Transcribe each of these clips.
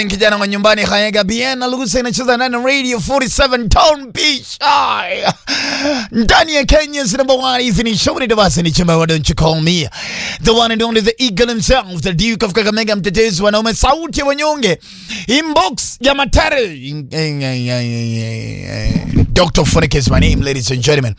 kijana wa nyumbani Hayega Bien na Lugusa inacheza ndani ya Radio 47 Town Beach Ay. ndani ya Kenya's number one evening show ni Davasi ni chama don't you call me the one and only the eagle himself the Duke of Kakamega mtetezi wanaume sauti ya wanyonge inbox ya matare Dr. Phonic is my name ladies and gentlemen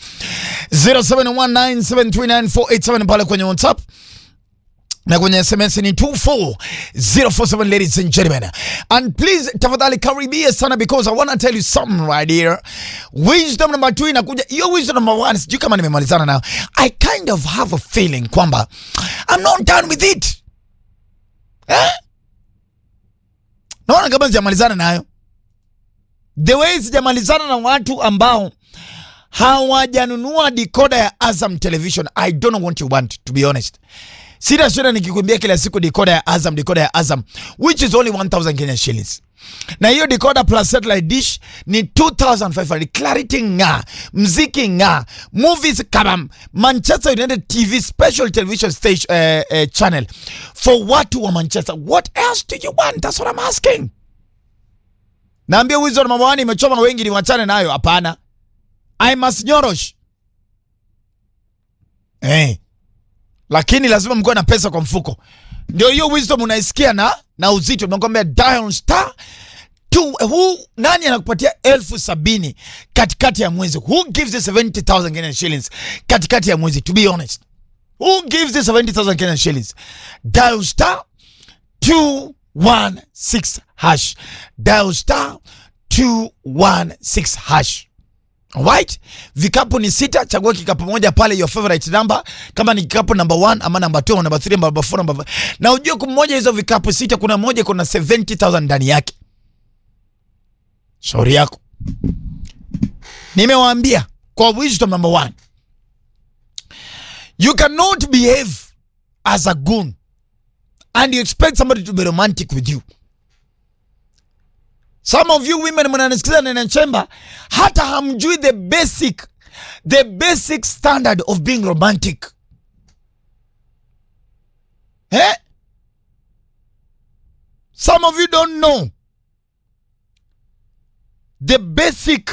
0719739487 pale kwenye WhatsApp na kwenye SMS ni 24047 ladies and gentlemen. And please tafadhali karibia sana because I want to tell you something right here. Wisdom number 2 inakuja. Hiyo wisdom number 1 sijui kama nimemalizana nayo. I kind of have a feeling kwamba I'm not done with it. Eh? Naona kama sijamalizana nayo. The way sijamalizana na watu ambao hawajanunua decoder ya Azam Television. I don't know what you want to be honest. Sina shida nikikwambia kila siku decoder ya Azam, decoder ya Azam which is only 1000 Kenya shillings. Na hiyo decoder plus satellite dish ni 2500. Clarity nga, mziki nga, movies kabam, Manchester United TV special television station uh, uh, channel for watu wa Manchester. What else do you want? That's what I'm asking. Naambia wizo na mamawani imechoma wengi ni wachane nayo. Hapana. I must nyorosh. Eh. Hey lakini lazima mkuwe na pesa kwa mfuko. Ndio hiyo wisdom unaisikia na na uzito. Nakwambia dial star tu, who nani anakupatia elfu sabini katikati ya mwezi? Who gives you 70,000 Kenyan shillings katikati ya mwezi? To be honest, who gives you 70,000 Kenyan shillings? Dial star 216 hash, dial star 216 hash. Alright? Vikapu ni sita, chagua kikapu moja pale your favorite number. Kama ni kikapu number 1 ama number 2 ama number 3 ama number 4 number 5. Na ujue kumoja hizo vikapu sita kuna moja kuna 70,000 ndani yake. Shauri yako. Nimewaambia kwa wisdom number 1. You cannot behave as a goon and you expect somebody to be romantic with you. Some of you women mnanisikiza Nene Chemba, hata hamjui the basic the basic standard of being romantic eh? Some of you don't know the basic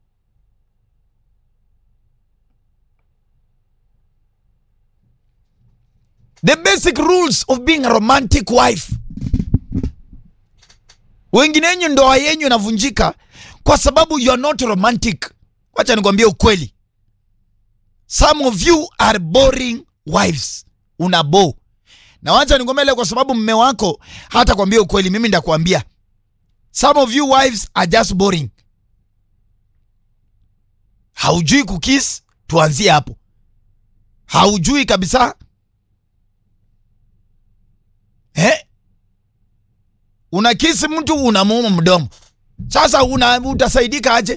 the basic rules of being a romantic wife. Wengine wenyu ndoa yenyu inavunjika kwa sababu you are not romantic. Wacha nikwambie ukweli, some of you are boring wives, una bo na wacha nikwambie leo, kwa sababu mme wako hata kwambia ukweli, mimi ndakwambia some of you wives are just boring. Haujui kukis, tuanzie hapo. Haujui kabisa eh? Unakisi mtu unamuuma mdomo. Sasa una utasaidika aje?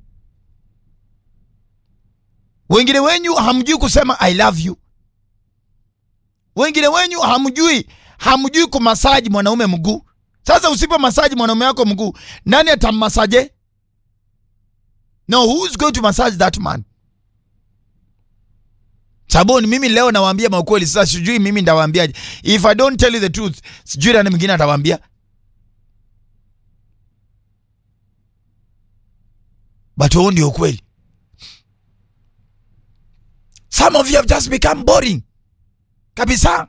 Wengine wenyu hamjui kusema I love you. Wengine wenyu hamjui hamjui kumasaji mwanaume mguu. Sasa usipo masaji mwanaume wako mguu, nani atammasaje? No, who's going to massage that man? Saboni, mimi leo nawaambia maukweli. Sasa sijui mimi ndawaambiaje. If I don't tell you the truth, sijui nani mwingine atawaambia. But huo ndio ukweli. Some of you have just become boring kabisa.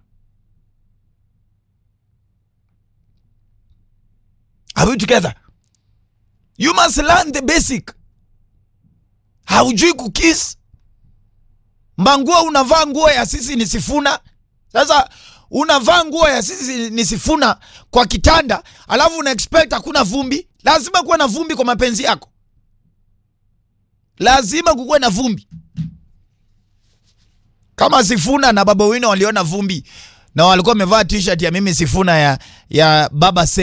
Are we together? You must learn the basic. Haujui kukis mbanguo, unavaa nguo ya sisi ni sifuna. Sasa unavaa nguo ya sisi ni sifuna kwa kitanda, alafu una expect hakuna vumbi. Lazima kuwe na vumbi kwa mapenzi yako lazima kukuwe na vumbi. Kama Sifuna na Baba Wino waliona vumbi na walikuwa wamevaa t-shirt ya mimi Sifuna ya, ya baba se